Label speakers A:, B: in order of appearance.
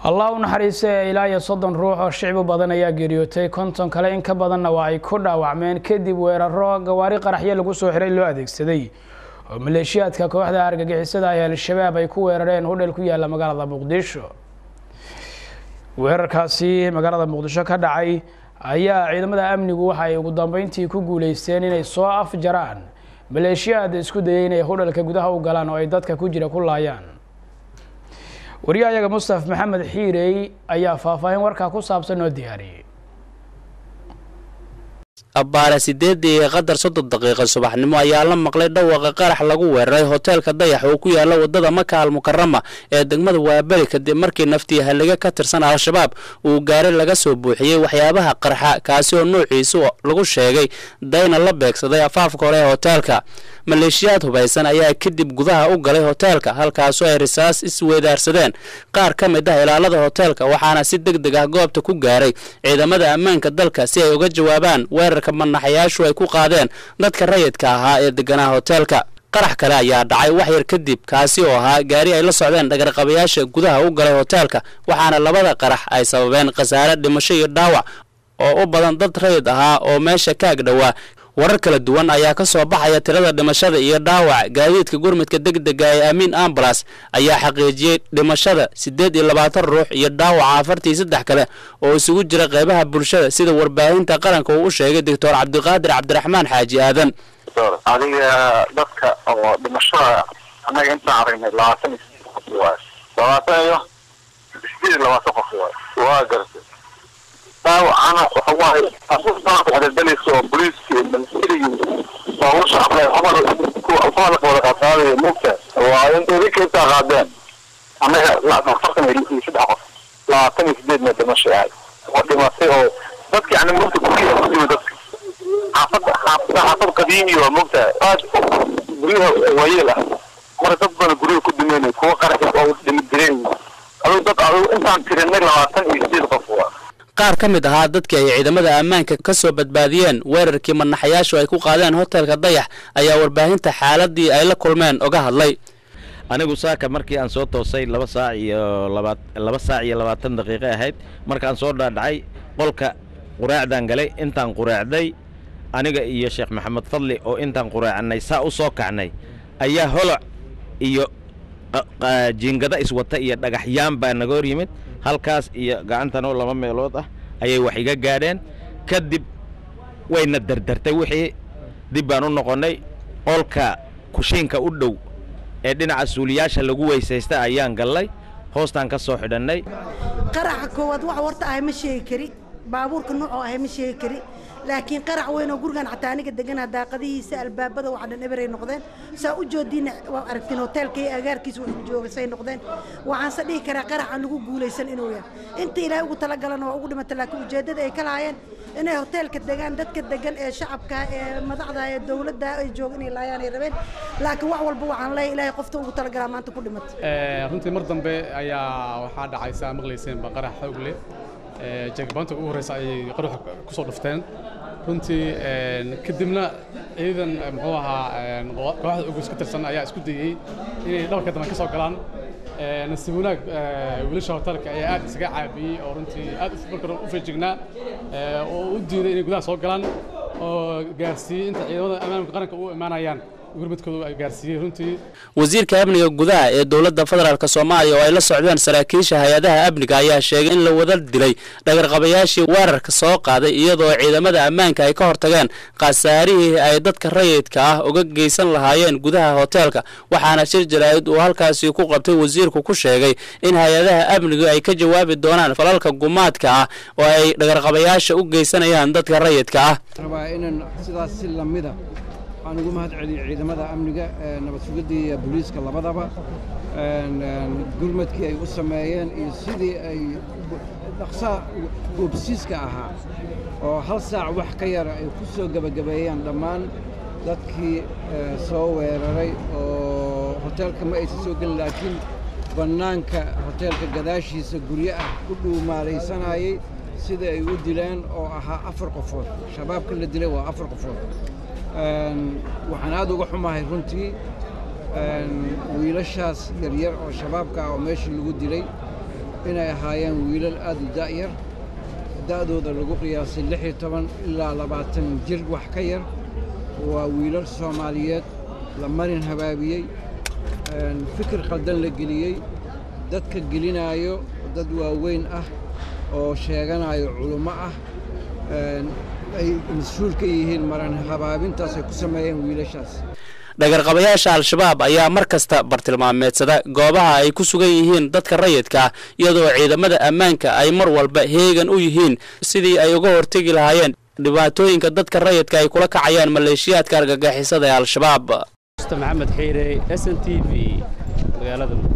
A: allah u naxariistay ilaa iyo soddon ruux oo shicbu badan ayaa geeriyootay konton kale in ka badanna waa ay ku dhaawacmeen kadib weeraro gawaari qaraxyo lagu soo xiray loo adeegsaday oo maleeshiyaadka kooxda argagixisada ay al-shabaab ay ku weerareen hudhel ku yaalla magaalada muqdisho weerarkaasi magaalada muqdisho ka dhacay ayaa ciidamada amnigu waxa ay ugu dambeyntii ku guuleysteen inay soo afjaraan maleeshiyaad isku dayay inay hudhalka gudaha u galaan oo ay dadka ku jira ku laayaan wariyahayaga mustaf maxamed xiirey ayaa faahfaahin warkaa ku saabsan oo diyaariyey
B: abbaare sideedii iyo qadar soddon daqiiqa subaxnimo ayaa la maqlay dhawaqa qarax lagu weeraray hoteelka dayax oo ku yaala wadada maka al mukarama ee degmada waaberi kadib markii naftii halliga ka tirsan al-shabaab uu gaari laga soo buuxiyey waxyaabaha qarxa kaasi oo nuuciisu lagu sheegay dayna la beegsaday afaafka hore ee hoteelka maleeshiyaad hubaysan ayaa kadib gudaha u galay hoteelka halkaasoo ay risaas isweedaarsadeen qaar ka mid ah ilaalada hoteelka waxaana si deg deg ah goobta ku gaaray ciidamada ammaanka dalka si ay uga jawaabaan weerarka manaxayaashu ay ku qaadeen dadka rayidka ahaa ee deganaa hoteelka qarax kale ayaa dhacay wax yar kadib kaasi oo ahaa gaari ay la socdeen dhagarqabayaasha gudaha u galay hoteelka waxaana labada qarax ay sababeen khasaare dhimasho iyo dhaawac oo u badan dad rayid ahaa oo meesha ka ag dhowaa warar kala duwan ayaa ka soo baxaya tirada dhimashada iyo dhaawac gaadiidka gurmudka deg dega ee amiin ambalas ayaa xaqiijiyey dhimashada siddeed iyo labaatan ruux iyo dhaawaca afartii saddex kale oo isugu jira qeybaha bulshada sida warbaahinta qaranka uu u sheegay doctor cabdiqaadir cabdiraxmaan xaaji aadan
C: adiga dadka oo dhimashada annaga intaan aragnay labaatan iyo sideed qof waay labaatan iyo sideed iyo labaatan qof waay waa gartay daawacana waxa waaye asuusaadaleysa oo booliiska iyo ministeriga baabuur shacabka xamar kuwa la wada qaadqaadaya mugta waa in idinka intaa qaadeen annaga afartan iyo saddex qof labaatan iyo sideedna dhimasho ahay oo dhimatay oo dadka yani mugta guryaha ku dhimay dadka xaafada xaafada xaafad qadiimi waa mugta aad guryaha waayeel ah marka dad badan guryaha ku dhimeynay kuwa qaraxi oo dhimidireen adigu dad adigu intaan tirinay labaatan iyo sideed qof waa
B: qaar ka mid ahaa dadkii ay ciidamada ammaanka ka soo badbaadiyeen weerarkii manaxayaashu ay ku qaadeen hoteelka dayax ayaa warbaahinta xaaladii ay la kulmeen oga hadlay
D: anigu saaka markii aan soo toosay laba saac iyo laba laba saac iyo labaatan daqiiqo ahayd markaan soo dhaadhacay qolka quraacdaan galay intaan quraacday aniga iyo sheekh maxamed fadli oo intaan quraacnay saa u soo kacnay ayaa holoc iyo jiingada iswata iyo dhagaxyaan baa naga hor yimid halkaas iyo gacantanoo laba meelood ah ayay wax iga gaadheen kadib wayna dardartay wixii dib baan u noqonnay qolka kushiinka u dhow ee dhinaca suuliyaasha lagu weysaysta ayaan gallay hoostaan ka soo xidhannay
E: qaraxa koowaad wax warta ahay ma sheegi kari baabuurka nuucoo ahay ma sheegi kari laakiin qarax weyn oo gurigan xataa aniga deganaa daaqadihiisa albaabada waxa dhan eberay noqdeen saa u joodiina waa aragtiin hoteelka iyo agaarkiisa wax joogasay noqdeen waxaanse dhihi karaa qarax aan lagu guulaysan inuu yahay inta ilaahay ugu talagalana waa ugu dhimata laakiin ujeeddada ay ka lahaayeen inay hoteelka degaan dadka degan ee shacabka ee madaxda ee dowladda ay jooga inay laayaan ay rabeen laakiin wax walba waxaan leeyahay ilaahay qofta ugu talagalaa maanta ku dhimata
F: runtii mar dambe ayaa waxaa dhacay saa maqlayseenba qarax xoog leh jagbaanta ugu horreysa ayay qaruxa ku soo dhufteen runtii kadibna ciidan muxuu ahaa kooxda ugus ka tirsan ayaa isku dayey inay dhabarka dambe ka soo galaan nasiib wanaag wiilasha hotelka ayaa aad isaga caabiyey oo runtii aad marka u feejignaa oo u diiday inay gudaha soo galaan oo gaarsiiyey inta ciidamada ammaanka qaranka u imaanayaan
B: wasiirka amniga gudaha ee dowladda federaalk soomaaliya oo ay la socdeen saraakiisha hay-adaha amniga ayaa sheegay in la wada dilay dhagarqabayaashii weerarka soo qaaday iyadoo ciidamada ammaanka ay ka hortageen khasaarihii ay dadka rayidka ah uga geysan lahaayeen gudaha hoteelka waxaana shir jaraa'id uu halkaasi ku qabtay wasiirku ku sheegay in hay-adaha amnigu ay ka jawaabi doonaan falalka gumaadka ah oo ay dhagarqabayaasha u geysanayaan dadka rayidka ah
G: waxaan ugu mahad celiyey ciidamada amniga nabad sugidda iyo booliiska labadaba gurmadkii ay u sameeyeen iyo sidii ay dhaqsaa goobsiiska ahaa oo hal saac wax ka yara ay ku soo gebagabeeyeen dhammaan dadkii soo weeraray oo hoteelka ma aysan soo gelin laakiin bannaanka hoteelka gadaashiisa guryo ah ku dhuumaalaysanayay sida ay u dileen oo ahaa afar qofood shabaabka la dilay waa afar qofood waxaan aad uga xumahay runtii wiilashaas yaryar oo shabaabka ah oo meeshii lagu dilay inay ahaayeen wiilal aad u da'yar da'dooda lagu qiyaasay lix iyo toban ilaa labaatan jir wax ka yar waa wiilal soomaaliyeed la marin habaabiyey fikir qaldan la geliyey dadka gelinaayo dad waaweyn ah oo sheeganayo culummo ah ay mas-uul ka yihiin maran habaabintaas ay ku sameeyeen wiilashaas
B: dhagarqabayaasha al-shabaab ayaa mar kasta bartilmaameedsada goobaha ay ku sugan yihiin dadka rayidka ah iyadoo ciidamada ammaanka ay mar walba heegan u yihiin sidii ay uga hortegi lahaayeen dhibaatooyinka dadka rayidka ay kula kacayaan maleeshiyaadka argagixisada ee al-shabaab
H: maxamed xiire s n t v magaalada